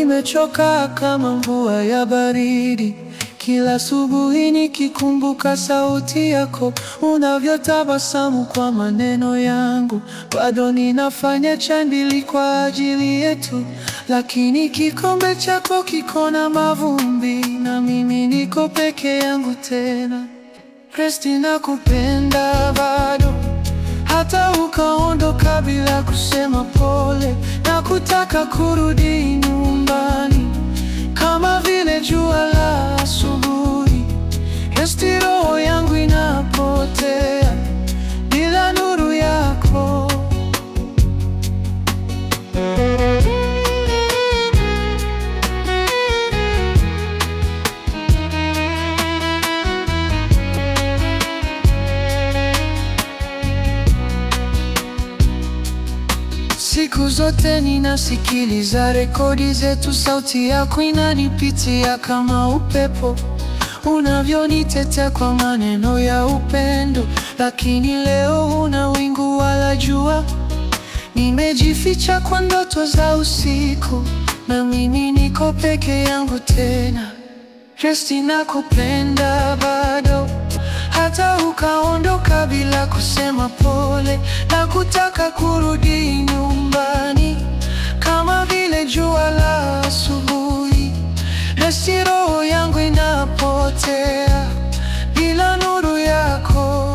nimechoka kama mvua ya baridi, kila asubuhi nikikumbuka sauti yako, unavyotabasamu kwa maneno yangu. Bado ninafanya chandili kwa ajili yetu, lakini kikombe chako kiko na mavumbi, na mimi niko peke yangu tena. Kristi, nakupenda bado hata ukaondoka bila kusema pole, na kutaka kurudi nyumbani kama vile jua la asubuhi. Esti, roho yangu inapotea bila nuru yako. Siku zote ninasikiliza rekodi zetu, sauti yako inanipitia kama upepo, unavyonitetea kwa maneno ya upendo. Lakini leo huna wingu wala jua, nimejificha kwa ndoto za usiku, na mimi niko peke yangu tena. Kristi, nakupenda bado hata ukaondoka bila kusema pole, na kutaka kurudi nyumbani kama vile jua la asubuhi. Nasi roho yangu inapotea bila nuru yako.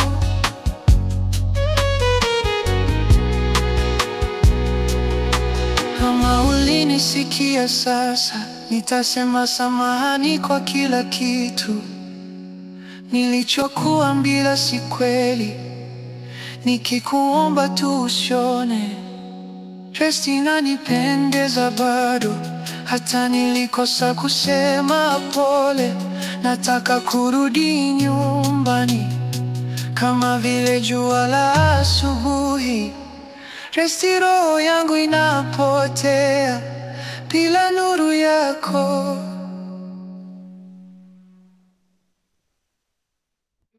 Kama ulinisikia sasa, nitasema samahani kwa kila kitu nilichokuambia si kweli, nikikuomba tu usione. Kristi, nanipendeza bado, hata nilikosa kusema pole. Nataka kurudi nyumbani kama vile jua la asubuhi. Kristi, roho yangu inapotea bila nuru yako.